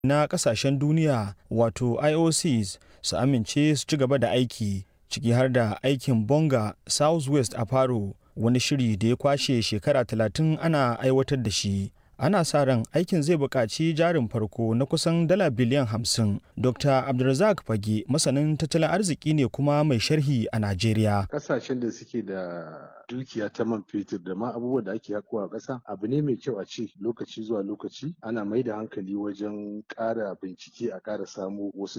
na kasashen duniya wato IOCs su amince su ci gaba da aiki ciki har da aikin bonga southwest a faro wani shiri da ya kwashe shekara 30 ana aiwatar da shi ana sa ran aikin zai buƙaci jarin farko na kusan dala biliyan 50 dr abdulrazak fage masanin tattalin arziki ne kuma mai sharhi a najeriya kasashen da suke da dukiya ta man fetur da ma abubuwan da ake hakowa a ƙasa abu ne mai kyau a ce lokaci zuwa lokaci ana mai da hankali wajen ƙara bincike a ƙara samo wasu